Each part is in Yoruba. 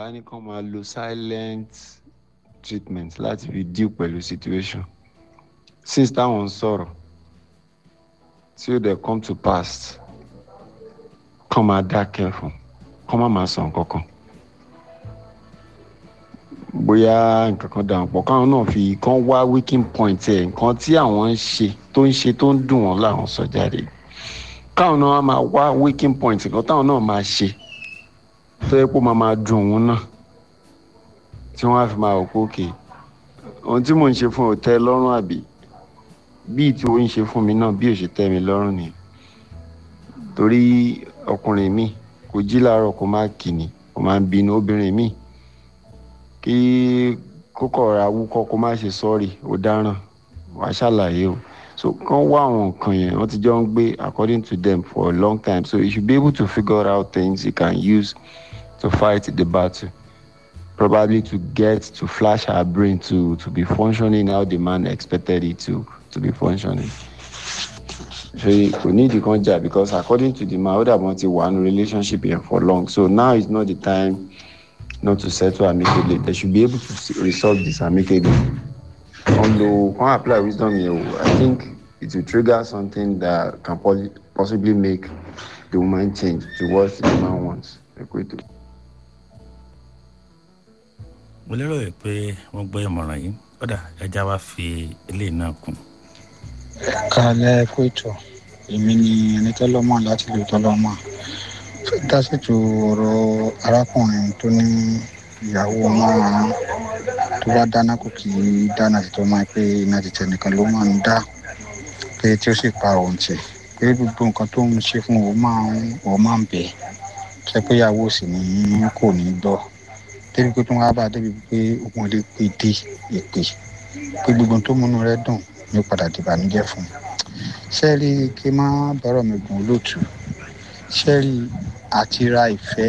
wá ní kán máa lo silent treatment láti fi deal pẹ̀lú situation since táwọn ń sọ̀rọ̀ tí ó dẹ̀ come to pass kán máa dákẹ́ fún kán má máa sọ nǹkan kan bóyá nǹkan kan dà wọ́n pọ̀ káwọn náà fi kán wá weaking point ẹ̀ nǹkan tí àwọn ń ṣe tó ń ṣe tó ń dùn wọ́n láwọn sọ jáde káwọn náà máa wá weaking point nǹkan táwọn náà máa ṣe tó yẹ kó máa máa dùn òun náà tí wọ́n á fi máa wò pé òkè ohun tí mò ń ṣe fún òtẹ́ lọ́rùn àbí bíi tí ó ń ṣe fún mi náà bí ò ṣe tẹ́ mi lọ́rùn ni torí ọkùnrin mi kò jí láàárọ̀ kó má kìíní kó má bínú obìnrin mi kí kókó ra wúkọ́ kó má ṣe sọ́ọ̀rì ó dáràn wàá ṣàlàyé o so kán wá àwọn nǹkan yẹn wọ́n ti jọ ń gbé according to them for a long time so you should be able to figure out things you can use to fight the battle probably to get to flash her brain to to be functioning how the man expected it to to be functioning ṣe kò ní ìdí kan jà because according to the man ó dàbọ̀ ti wà ní relationship yẹn for long so now is not the time not to settle amicably they should be able to s- resolve this amicably on lo kan apply wisdom yẹn o i think it will trigger something that can possi possibly make the woman change to what the man wants equator. mo lérò yìí pé wọ́n gbọ́ ìmọ̀ràn yìí kódà ẹja wa fi eléyìí náà kún. kálẹ̀ kó ètò èmi ni ẹni tọ́lọ́mọ láti lè tọ́lọ́mọ fẹ́ dá sètò ọ̀rọ̀ arákùnrin tó ní ìyàwó márùn-ún tó bá dáná kò kì í dáná sí tó máa pé iná ti tẹnìkan ló máa ń dá pé tí ó sì pa òun tì pé gbogbo nǹkan tó ń ṣe fún òun máa ń òun máa ń bẹ̀ ṣe pé ìyàwó sì ní kò ní gbọ́ débi pé tó ń wá bá a débi pé òun lè pè dé ìpè pé gbogbo tó múnú rẹ dùn ní padà dìbànújẹ́ fún un ṣẹ́ẹ̀rì kí n má bọ́rọ̀ mi gùn lótú ṣẹ́ẹ̀rì àti ra ìfẹ́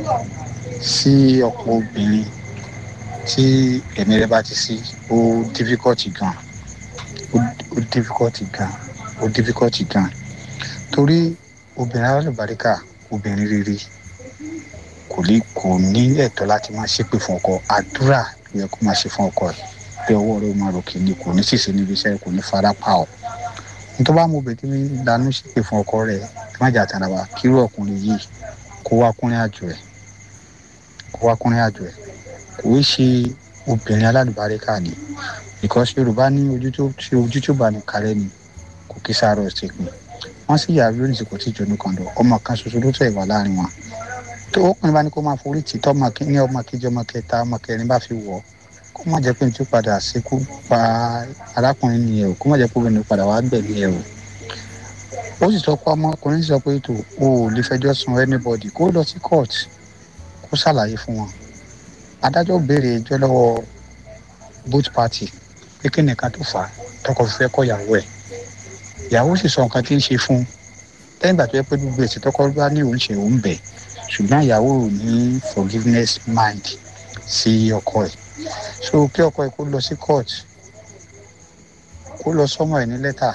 sí ọ̀pọ̀ obìnrin tí ẹ̀mí rẹ bá ti sí ó dífíkọ́tì gan ó ó dífíkọ́tì gan ó dífíkọ́tì gan torí obìnrin alálùbáríkà obìnrin rere kò lè kò ní ẹ̀tọ́ láti máa ṣépè fún ọkọ àdúrà ló yẹ kó máa ṣe fún ọkọ ẹ̀ pé ọwọ́ rẹ̀ ó máa ròkè ni kò ní ṣìṣe níbi iṣẹ́ kò ní fara pa ọ́ nítorí bá mo bẹ̀ tí mi lanú ṣépè fún ọkọ rẹ̀ kí má jà tàn àbá kírú ọkùnrin yìí kó wá kúnrin àjò ẹ̀ kó wá kúnrin àjò ẹ̀ kò í ṣe obìnrin alálùbáríkà ni because yorùbá ní ojú tó tí ojú tó bá ní kárẹ́ ni kò kí sáré ọ̀sẹ̀ pin wọ́n sì yà lónìí kò tí ì jóná kan lọ ọmọ kan ṣoṣo ló tẹ̀ wá láàrin wọn tó ọkùnrin bá ní kó máa forí tì tọ́ ọmọ kí- ní ọmọ kejì ọmọ kẹta ọmọ kẹrin bá fi wọ̀ ọ́ kó má jẹ́ pé ní tó padà ṣekú pa arákùnrin nìyẹn o kó má jẹ́ pé obìnrin padà wá gbẹ̀mí ẹ̀ o ó sì sọ pé ọmọkùnrin sọ pé tó o ò lè fẹjọ́ sun anybody kó lọ sí court kó ṣàlàyé fún wọn adájọ́ béèrè ẹjọ́ lọ́wọ́ both party pé kí nìkan tó fà á tọkọ fífẹ́ kọ ìyàwó ẹ̀ ìyàwó sì sọ nǹkan tí ń ṣe fún un lẹ́yìn ìgbà tó yẹ pé gbogbo èsì tọkọ bá ní òun ṣe òun bẹ̀ ṣùgbọ́n ìyàwó ò ní forgiveness mind sí ọkọ ẹ̀ so kí ọkọ ẹ̀ kó lọ sí court kó lọ sọmọ ẹ̀ ní lẹ́tà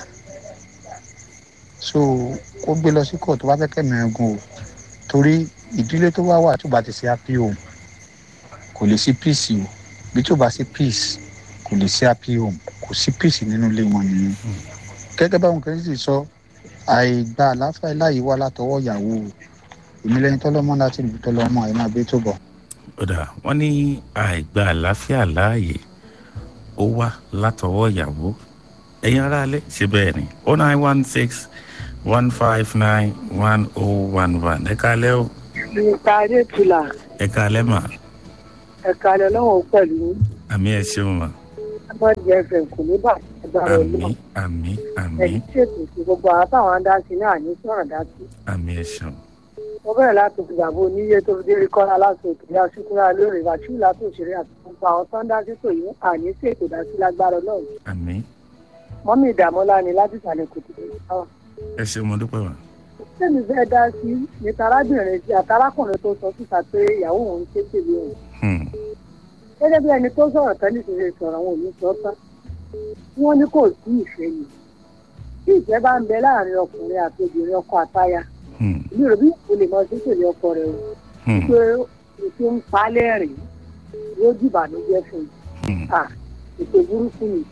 so kó gbé lọ sí court tó bá fẹ́ kẹ́mi ẹ̀gùn o torí ìdílé tó wá wà tó bá ti ṣe happy home kò lè sí peace o bí tó bá sí peace kò lè sí happy home kò sí peace nínú ilé wọn nìyẹn gẹ́gẹ́ báwọn kan sì sọ àìgbà àláfà láàyè wá látọwọ́ ìyàwó o èmi lẹ́yìn tọ́lọ́mọ láti lù tọ́lọ́mọ ẹ̀ máa gbé tó bọ̀. kódà wọ́n ní àìgbà àlàáfíà láàyè ó wá látọwọ́ ìyàwó ẹ̀yin aráalé ṣe bẹ́ẹ̀ ni oh nine one six one five nine one oh one one ẹ káalẹ́ o nípa adétúlà ẹ káalẹ́ mà ẹ̀ka alẹ́ lọ́wọ́ pẹ̀lú àmì ẹ ṣeun mà amadi fm kò ní bàtà agbára àmì ọlọ́run àmì àmì ẹ̀yìn ṣètò sí gbogbo àwọn táwọn dá sí náà ní sọ̀rọ̀ dá sí. àmì ẹ ṣeun mo bẹ̀rẹ̀ láti gbàgbọ́ oníyé tó fi dé kọ́lá láti òkè ya ṣúkúrà lórí ìwàṣú láti òṣèré àti gbogbo àwọn tó ń dá sí tòyí àní sí ètò dá sí lágbára ọlọ́run àmì mọ́mí ìdààmúlá ni láti ìsàlẹ̀ kò tètè sáwà. ẹ ṣeun mo dúpẹ́ mà sẹ́mi fẹ́ dá sí ní tarábìnrin tí àtàrákùnrin tó sọ síta pé ìyàwó òun ṣe tèmi òun Hmm, gẹ́gẹ́ bí ẹni tó sọ̀rọ̀ tán nítorí sọ̀rọ̀ àwọn òní sọ tán wọ́n ní kò sí ìfẹ́ ni tí ìfẹ́ bá ń bẹ láàrin ọkùnrin àti obìnrin ọkọ àtaya hmm, èmi rò bí kò lè mọ sí pèlè ọkọ rẹ o hmm, pé ètò ń pa á lẹ́rìn yóò dìbànújẹ́ fún un Hmm. à ètò burúkú ni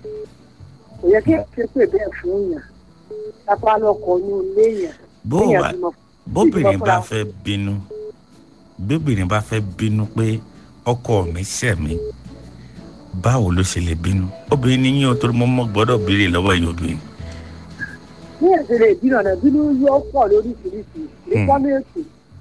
kò yẹ kí ẹ ṣe pé bẹ́ẹ̀ fún yàn lápá lọkọ̀ ní ilé yàn bó kéèyàn wà bímọ bóbìnrin bá fúnra. fẹ́ bínú bóbìnrin bá fẹ́ bínú pé ọkọ mi ṣẹ̀ mí báwo ló ṣe lè bínú obìnrin ní yín o torí mo mọ gbọ́dọ̀ béèrè lọ́wọ́ yín obìnrin. ní ẹ̀sìn lè bínú ọ̀nà bínú yóò pọ̀ lóríṣiríṣi nípa méjì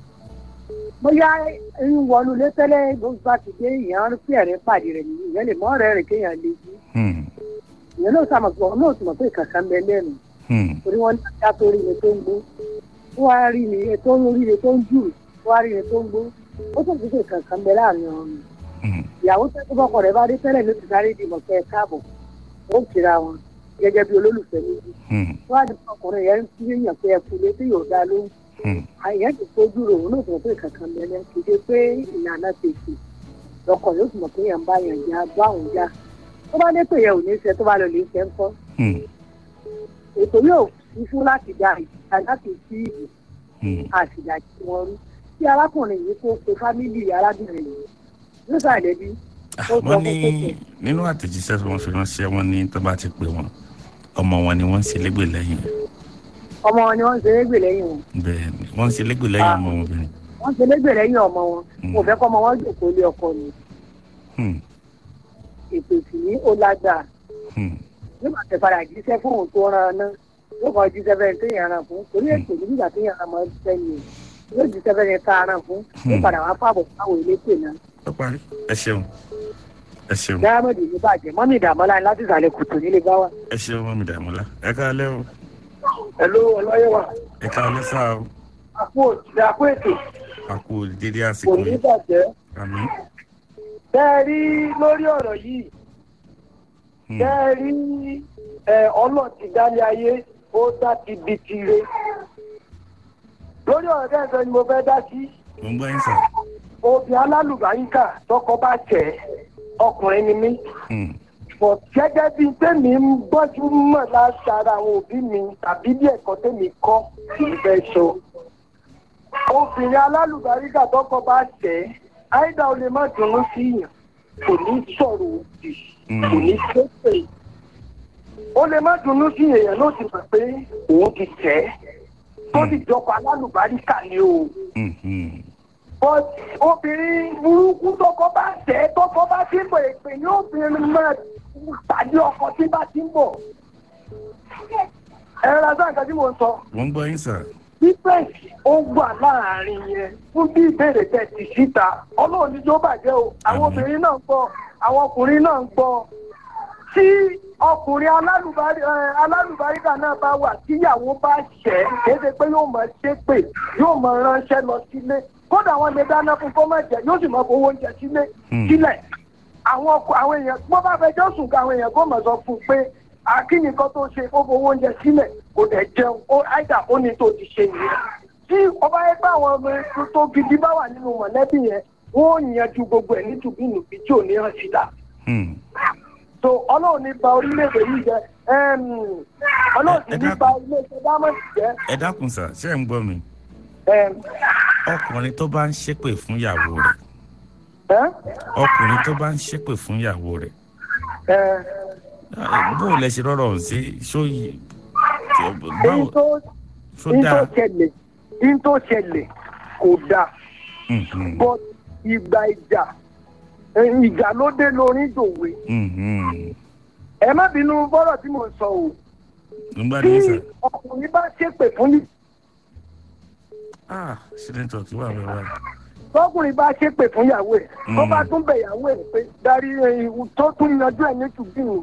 bóyá ń wọnú ilé tẹ́lẹ̀ gbogbo bá ti dé ìyẹn ń pè ẹ̀rín pàdé rẹ̀ nìyí ìyẹn lè mọ́ ọ̀rẹ́ rẹ̀ kéèyàn lè jí Hmm. ìyẹn náà sàmọ̀ pé ọ̀nà òsì mọ̀ pé ìkàkà ń bẹ lẹ́nu Hmm. torí wọ́n ní ajá tó rí ni tó ń gbó ó wá rí ni tó ń rí ni tó ń jù ó wá rí ni tó ń gbó ó tó fi ṣe ìkàkà ń bẹ láàrin ọ̀run Hmm. ìyàwó tó tó bọ́kọ̀ rẹ̀ bá dé tẹ́lẹ̀ ló ti sáré dìbò kẹ́ ẹ káàbọ̀ ó ń kira wọn gẹ́gẹ́ bí olólùfẹ́ méjì Hmm. wọ́n á di ọkùnrin yẹn ń fi èèyàn pé ẹkùn létí yóò dá lóhùn Hmm. àyẹ̀ ti fojú rò ó lóòótọ́ pé kankan bẹ̀rẹ̀ kì í ṣe pé ìlànà tètè lọkọ̀ yóò tún mọ̀ pé yẹn ń bá yẹn já bá òun já tó bá dé pé yẹn ò ní ṣe tó bá lọ lè ṣe ń kọ́ Hmm. ètò yóò fi fún láti dá ìjà láti sí ìbò Hmm. àtìjà tí wọ́n rí tí arákùnrin yìí kó pe fámìlì arábìnrin yìí yóò ṣàlẹ́bí ó sọ wọ́n fún ní pé nínú àtẹ̀jíṣẹ́ tí wọ́n fi ránṣẹ́ wọn ní tó bá ti pè wọ́n ọmọ wọn ni wọ́n ń ṣe légbè lẹ́yìn ọmọ wọn ni wọ́n ń ṣe légbè lẹ́yìn wọn bẹ́ẹ̀ ni wọ́n ń ṣe légbè lẹ́yìn ọmọ wọn obìnrin. wọ́n ń ṣe légbè lẹ́yìn ọmọ wọn Hmm. kò fẹ́ kọ́ ọmọ wọn jòkó lé ọkọ ni Hmm. ètò ìsìn ní ó lágbàá Hmm. yóò máa tẹ padà jíṣẹ́ fún òun tó rán an náà yóò kàn jíṣẹ́ bẹ́ẹ̀ tó yàn án fún torí ètò nígbà tó yàn án mọ́ jíṣẹ́ ni o yóò jíṣẹ́ bẹ́ẹ̀ yẹn tá a rán fún yóò padà wá fáàbọ̀ fáwọn elétò náà. ó parí ẹ ṣeun ẹ ṣeun dáhàmọ́dì ní bàjẹ́ mọ́mí ìdààmúlá láti ìsàlẹ̀ kùtù nílé bá wà. ẹ ṣeun mọ́mí dàmọ́lá ẹ káalẹ́ o ẹ̀ló ọlọ́yẹ̀wà ẹ káalẹ́ sáà o àpò òtítẹ́ àpò ètò àkó dédé kò àsìkò ní yìí bàjẹ́. àmì. bẹ́ẹ̀ rí lórí ọ̀rọ̀ yìí Hmm. bẹ́ẹ̀ rí ọlọ́ọ̀tì dálé ayé ó dá ti bi tire. lórí ọ̀rọ̀ tẹ́ ẹ sọ ni mo fẹ́ dá sí. mo ń gbọ́ yín sà. obì alálùbáríkà tọkọ bá tẹ̀ ọkùnrin ni mí. Hmm. bọ̀ gẹ́gẹ́ bíi tèmi ń gbọ́jú mọ̀ látara àwọn òbí mi tàbí bí ẹ̀kọ́ tèmi kọ́ kì í fẹ́ sọ. obìnrin alálùbáríkà tọkọ bá tẹ̀ àìdá o lè má dunnú sí yàn kò ní sọ̀rọ̀ òdì kò ní ṣépè. ó lè má dunnú sí èèyàn ló ti mọ̀ pé òun ti tẹ̀ ẹ́ tó ti jọkọ̀ alálùbáríkà ni o Hmm. Hmm. but obìnrin burúkú tọkọ bá tẹ tọkọ bá ti ń bọ èpè ní obìnrin máa tàbí ọkọ tí bá ti ń bọ. ẹ rárá sáà nǹkan tí mò ń sọ mo ń gbọ́ yín sà. dípẹ́ǹsì ó wà láàrin yẹn fún bí ìbéèrè tẹ̀ tì síta ọlọ́run ní yóò bàjẹ́ o àwọn Àmín. obìnrin náà ń gbọ́ àwọn ọkùnrin náà ń gbọ́ tí ọkùnrin alálùbárí ẹ, alálùbáríkà náà bá wà tíyàwó bá ṣẹ́ kéde pé yóò máa ṣépè yóò máa ránṣẹ́ lọ sílé kódà wọn lè dáná fún kó má jẹ yóò sì máa fowó oúnjẹ sílé Hmm. sílẹ̀ àwọn ọkọ àwọn èèyàn bó bá fẹ́ jọ́sùn ká àwọn èèyàn kó mọ̀ sọ fún un pé akíní kan tó ṣe ó fowó oúnjẹ sílẹ̀ kò dẹ̀ jẹun ó àìdá ó ní tó ti ṣe nìyẹn tí ọba yẹn pé àwọn ọmọ ẹgbẹ́ tó gidi bá wà nínú mọ̀lẹ́bí yẹn wọ́n ò yanjú gbogbo ẹ̀ nítubínúbí tí ò ní hàn síta Hmm. so ọlọ́run ní ba orílẹ̀-èdè yìí jẹ́ ẹm, ọlọ́run sì Ẹ- ẹ ní dákun. ba orílẹ̀-èdè dámọ̀sì jẹ́ ẹ dákun sà ṣé ẹ ń gbọ́ mi. ẹm, ọkùnrin tó bá ń ṣépè fún ìyàwó rẹ̀ ẹ́, ọkùnrin tó bá ń ṣépè fún ìyàwó rẹ̀ ẹ́, bó o lẹ ṣe rọrọ ọhún sí ṣó yìí èyí báwo tó ṣó èyí tó dáa. ṣẹlẹ̀ èyí tó ṣẹlẹ̀ kò dáa Hmm, hmm, but ìgbà ìjà ẹ̀, ìjà ló dé lórí dòwe hmm, hmm. ẹ má bínú bọ́rọ̀ tí mò ń sọ o nígbà tí tí sà ọkùnrin bá ṣépè fún yìí ah ṣe network wà wẹ́wẹ́ tọkùnrin bá ṣépè fún ìyàwó ẹ̀ tó Mm. bá tún bẹ̀ ìyàwó ẹ̀ pé darí ẹ̀yìn tó tún yanjú ẹ̀ ní tùbínú